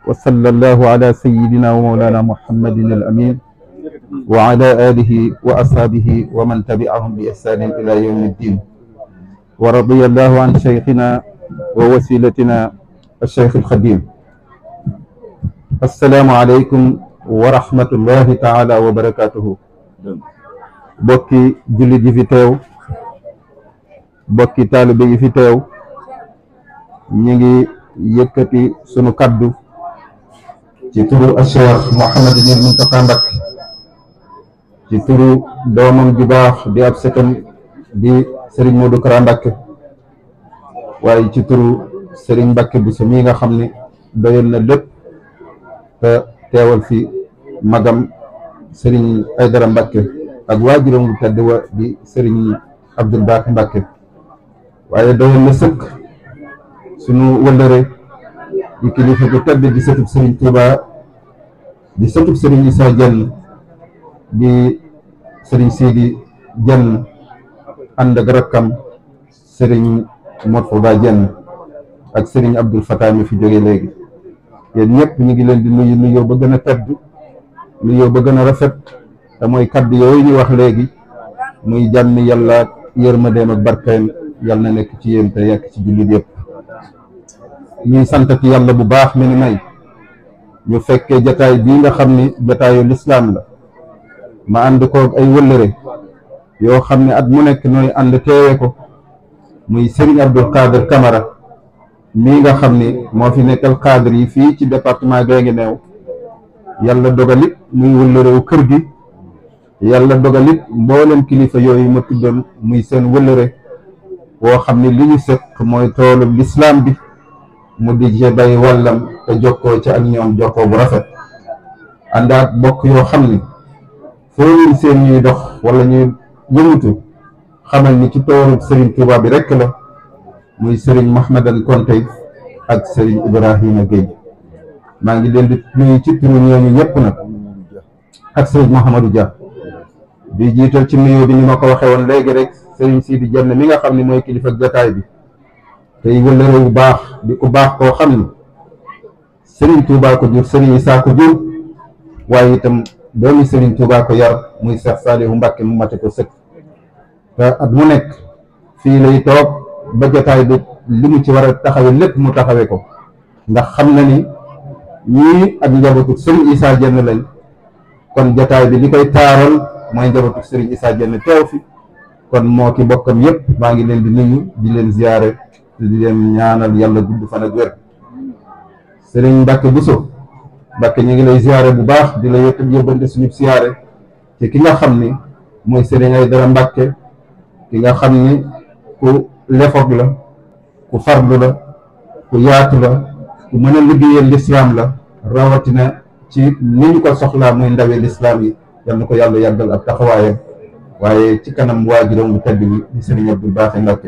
وصلى الله على سيدنا ومولانا محمد الأمين وعلى آله وأصحابه ومن تبعهم بإحسان إلى يوم الدين ورضي الله عن شيخنا ووسيلتنا الشيخ الخديم السلام عليكم ورحمة الله تعالى وبركاته bokki jullit yi fi teew bokki taalibe yi fi teew ñu ngi yëkkati sunu kaddu ci turu Cheikh Mouhamadou Mountakha Mbacké ci turu doomam ju baax di ab sëtam di Serigne Modou Kara Mbacké waaye ci turu Serigne Mbacké bu sa mii nga xam ne doyoon na lépp te teewal fi magam Serigne Aydara Mbacké ak waajuram bu tedd wa di Serigne Abdoul Baaxi Mbacké waaye doyoon na sëkk sunu wëllëre di kilifa bu tedd di sëtub Serigne Touba di sëtub Serigne Issa Diène di Serigne Sidi Diène ànd ak rakkam Serigne Motfouda Diène ak Serigne Abdoul Fatah mi fi jóge léegi yéen ñëpp ñu ngi leen di nuyu nuyoo ba gën a tedd nuyoo ba gën a rafet te mooy kaddu yooyu ñu wax léegi muy jàmmi yàlla yërmandeem ak barkeem yàlla na nekk ci yéen te yekk ci jullit yëpp ñuy santati yàlla bu baax mi ni may ñu fekkee jataay bii nga xam ni jataayu lislaam la ma ànd koog ay wëllëre yoo xam ne at mu nekk nooy ànd teewe ko muy Serigne Abdou Khader Camara mii nga xam ni moo fi nekkal cadre yi fii ci département Guinguinéo yàlla dogalit muy wëllërewu kër gi yàlla dogalit mboolem kilifa yooyu ma tuddoon muy seen wëllëre woo xam ne li ñu sëq mooy toolu lislaam bi mu di ci bay wàllam te jokkoo ci ak ñoom jokkoo bu rafet àndaat bokk yoo xam ni foo leen seen ñuy dox wala ñuy yëngatu xamal ni ci toolu Serigne Touba bi rekk la muy Serigne Mahmadan Konte ak Serigne Ibrahima Gueye maa ngi leen di nuyu ci turu ñooñu ñëpp nag ak Serigne Mouhamadou Dia di jiital ci nuyoo bi ni ma ko waxee woon léegi rek Serigne Sidi Diène mi nga xam ne mooy kilifa jataay bi tey wëllëre bu baax di ku baax koo xam ni Serigne Touba ko jur Serigne Issa ko jur waaye itam doomi Serigne Touba ko yar muy Cheikh Saliou Mbacké mu mate ko sëkk te at mu nekk fii lay toog ba jataay bi li mu ci war a taxawe lépp mu taxawe ko ndax xam na ni ñii ak njabootu Serigne Issa Diène lañ kon jataay bi li koy taaral mooy njabootu Serigne Issa Diène teew fi kon moo ki bokkam yëpp maa ngi leen di nuyu di leen ziyaare te di leen ñaanal yàlla gudd fan ak wér Serigne Mbacké Bousso Mbacké ñu ngi lay ziyaare bu baax di la yëpp yóbbante suñu ziyaare te ki nga xam ni mooy Serigne Aydara Mbacké ki nga xam ni ku lefoog la ku farlu la ku yaatu la ku mën a liggéeyal lislaam la rawatina ci ni ñu ko soxlaa muy ndawe lislaam yi yal na ko yàlla yàggal ak taxawaayam waaye ci kanam waajuram bu tedd bi di Serigne Abdou Baaxi Mbacké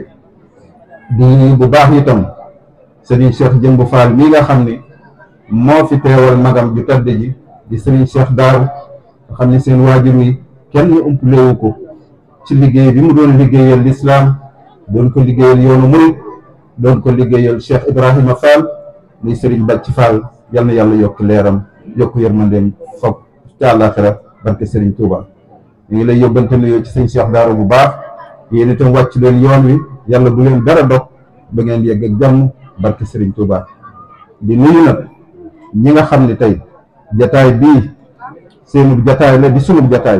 di bu baax itam Serigne Cheikh Jëmbu Fall mii nga xam ni moo fi teewal magam ju tedd ji di Serigne Cheikh Daaru nga xam ni seen waajur yi kenn umplewu ko ci liggéey bi mu doon liggéeyal lislaam doon ko liggéeyal yoonu murid doon ko liggéeyal Cheikh Ibrahima Fall muy Serigne Bàcci Fall yal na yàlla yokk leeram yokk yërmandeem foog ca àllaaxira barke Serigne Touba ñu ngi lay yóbbante nuyoo ci sëñ Cheikh Daaru bu baax yéen itam wàcc leen yoon wi yàlla bu leen dara dog ba ngeen yegg ak jàmm barke Serigne Touba di nuyu nag ñi nga xam ne tey jataay bii seenu jataay la di sunub jataay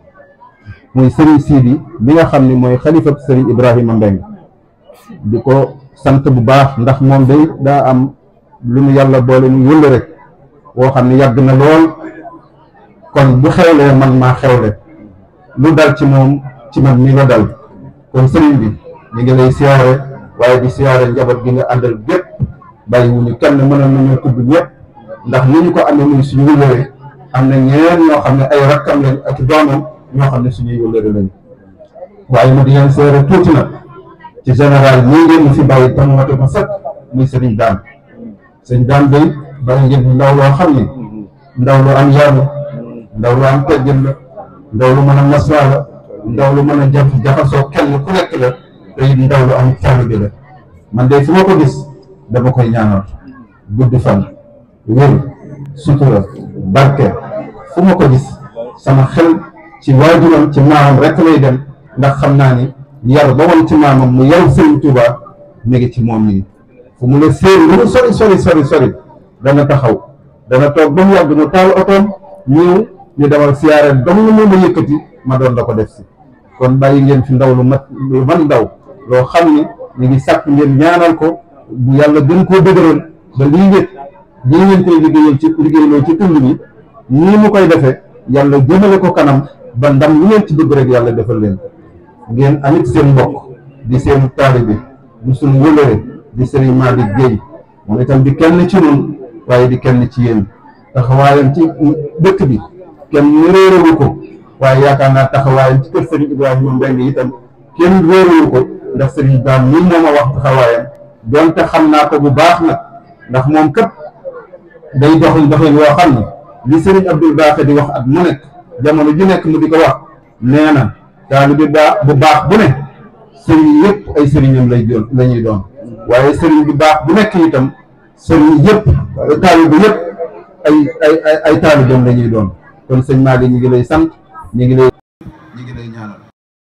muy Serigne Sidi bi nga xam ne mooy xalifab Serigne Ibrahima Mbeng di ko sant bu baax ndax moom day daa am lu mu yàlla boole mu wëll rek woo xam ne yàgg na lool kon bu xewlee man maa xewle lu dal ci moom ci man mi la dal kon sëriñ bi ñu ngi lay siyaare waaye di siyaare njaboot gi nga àndal gépp bàyyi wu ñu kenn mënoon nañoo tudd ñëpp ndax ni ñu ko amee muy suñu wëllëre am na ñeneen ñoo xam ne ay rakkam lañ ak doomam ñoo xam ne suñuy wëllëre lañ waaye ma di leen seere tuuti nag ci général ñii ngeen ñu fi bàyyi tam mate ma sëkk muy sëriñ daan sëriñ daan day bàyyi ngeen ndaw loo xam ne ndaw lu am yar la ndaw lu am teggin la ndaw lu mën a maslaa la ndaw lu mën a jaf jaxasoo kenn ku nekk la te it ndaw lu am taalibe la man de fu ma ko gis dama koy ñaanal gudd fan wér sutura barke fu ma ko gis sama xel ci waajuram ci maamam rek lay dem ndax xam naa ni yar ba woon ci maamam mu yaru Sëriñ Tuuba mi ngi ci moom nii fu mu la séen lu mu sori sori sori sori dana taxaw dana toog ba mu yàgg mu taal otoom ñëw ñu demal siyaare dong lu moom a yëkkati ma doon la ko def si kon bàyyi ngeen fi ndaw lu mat lu man ndaw loo xam ni ñu ngi sàkk ngeen ñaanal ko bu yàlla gën koo dëgëral ba lii ngeen lii ngeen koy liggéeyal ci liggéeyloo ci tund bi nii mu koy defee yàlla jëmale ko kanam ba ndam lu ngeen ci bëgg rek yàlla defal leen ngeen amit seen mbokk di seen taalibe di suñu wëlëre di sëriñ Malick Guèye moom itam di kenn ci ñun waaye di kenn ci yéen taxawaayam ci dëkk bi kenn réerewu ko waaye yaakaar naa taxawaayam ci kër sëriñ Ibrahima Mbengue itam kenn réerewu ko ndax sëriñ daam nii moo ma wax taxawaayam donte xam naa ko bu baax nag ndax moom kat day doxal doxalin woo xam ne li sëriñ Abdul Baaxe di wax at mu nekk jamono ju nekk mu di ko wax nee na taalibe baax bu baax bu ne sëriñ yëpp ay sëriñam lay doon la ñuy doon waaye sëriñ bu baax bu nekk itam sëriñ yëpp taalibe yëpp ay ay ay ay taalibam la ñuy doon kon sëñ Malick ñu ngi lay sant ñu ngi lay ñu ngi lay ñaanal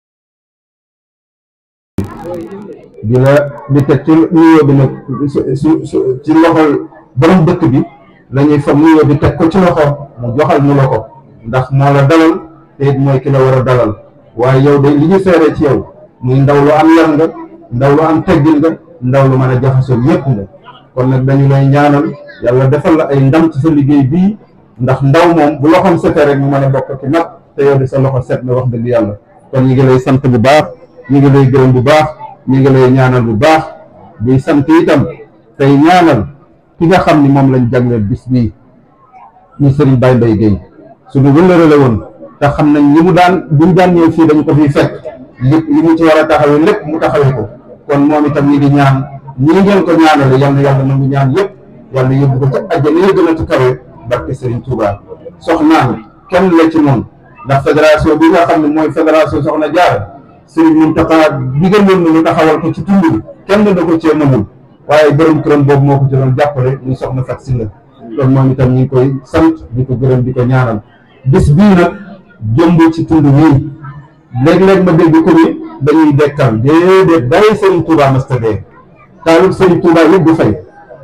di la di teg ci nuyoo bi nag su su ci loxol borom dëkk bi la ñuy fa nuyoo bi teg ko ci loxo mu joxal ñu la ko ndax moo la dalal te it mooy ki la war a dalal waaye yow de li ñu seeree ci yow muy ndaw lu am yar nga ndaw lu am teggin nga ndaw lu mën a jaxasoo yépp nga kon nag dañu lay ñaanal yàlla defal la ay ndam ci sa liggéey bii ndax ndaw moom bu loxoom setee rek mu mën a bokk ci nag te yow di sa loxo set na wax dëgg yàlla kon ñu ngi lay sant bu baax ñu ngi lay gërëm bu baax ñu ngi lay ñaanal bu baax di sant itam tey ñaanal ki nga xam ni moom lañ jagleel bis bii ñu sëriñ Baye Mbaye Guèye suñu wëllëre la woon te xam nañ li mu daan buñ daan ñëw fii dañu ko fiy fekk lépp li mu ci war a taxawee lépp mu taxawee ko kon moom itam ñi ngi ñaan ñii ngeen ko ñaanale yal na yàlla nangu ñaan yëpp yàlla yóbbu ko ca àjjana ya gën a ci kawe barke Serigne Touba soxnaan kenn la ci noonu ndax fédération bi nga xam ne mooy fédération Soxna Jaara Serigne Mountakha digal leen ñu taxawal ko ci tund bi kenn da ko cee mënul waaye borom këram boobu moo ko ci doon jàppale muy soxna Fat Sylla kon moom itam ñu ngi koy sant di ko gërëm di ko ñaanal bis bii nag jëmb ci tund wii léeg-léeg ma dégg ko ni dañuy dekkal déedéet bàyyi Serigne Touba masta dee taalib Serigne Touba yëpp du fay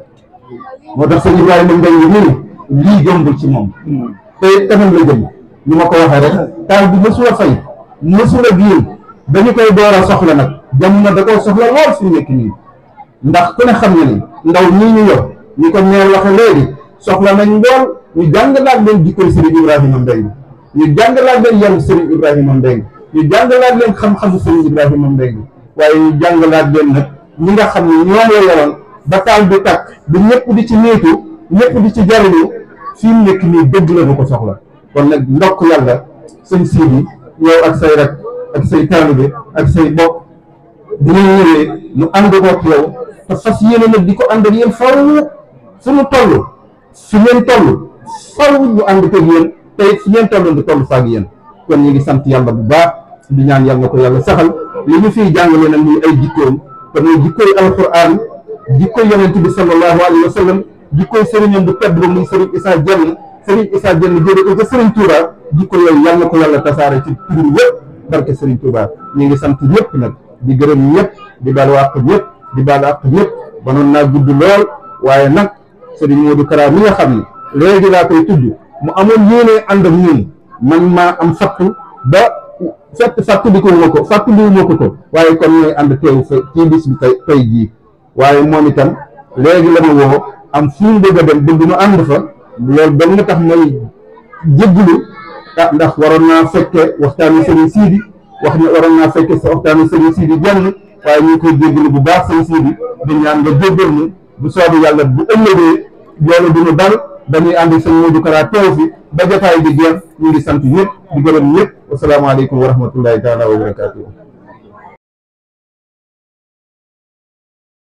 moo tax sëñ Ibrahima Mbengue nii lii jëmbul ci moom te tamit la jëm ni ma ko waxee rek taal bi mësul a fay mësul a giir dañu koy door a soxla nag jamono da koo soxla lool fi nekk nii ndax ku ne xam na ni ndaw ñii ñu yor ñi ko ñeer waxe léegi soxla nañ lool ñu jàngalaat leen jikkoy Serigne Ibrahima Mbengue ñu jàngalaat leen yaru Serigne Ibrahima Mbengue ñu jàngalaat leen xam-xamu Serigne Ibrahima Mbengue waaye ñu jàngalaat leen nag ñi nga xam ne ñoom la yoroon ba taal bi tàkk bi ñëpp di ci niitu ñëpp di ci jariñu fii mu nekk nii dëgg la du ko soxla kon nag ndokk yàlla sëñ Sidi yow ak say rek ak say taalibe ak say bokk dina ñëwee mu ànd kook yow te fas yéene nag di ko ànd ak yéen faw fu mu toll fi ngeen toll faw ñu ànd ko yéen te it fi ngeen toll di toll faak yéen kon ñu ngi sant yàlla bu baax di ñaan yàlla ko yàlla saxal li ñu fiy jàngale nag muy ay jikkoom te muy jikkoy alquran jikkoy yonent bi sallallahu alayhi wa sallam jikkoy sëriñam bu tedd ba muy sëriñ Issa Dieng sëriñ Issa Dieng jëre ko ca sëriñ Touba jikko yooyu yàlla ko yàlla tasaare ci tur yëpp barke sëriñ Touba ñu ngi sant ñëpp nag di gërëm ñëpp di baal àq ñëpp di baal àq ñëpp banoon naa gudd lool waaye nag sëriñ Modou Kara mi nga xam ne léegi laa koy tudd mu amoon yéene ànd ak ñun man maa am fattu ba fekk fàttali ko wuma ko fàttali wuma ko ko waaye kon ñooy ànd teew fa ci bis bi tey tey jii waaye moom itam léegi la ma woo am fu mu bëgg a dem bëgg nu ànd fa loolu ba nga tax mooy jéggulu ah ndax waroon naa fekke waxtaanu sëriñ Sidi wax ne waroon naa fekke sa waxtaanu sëriñ Sidi jenn waaye ñu ngi koy jéggulu bu baax sëriñ Sidi di ñaan nga jéggal ñu bu soobee yàlla bu ëllëgee loolu du ñu dal dañuy ànd sëñ Modou Kara teew fi ba jotaay bi jeex ñu ngi sant ñëpp di gërëm ñëpp wasalaamaaleykum wa rahmatullahi taala wa barakatuh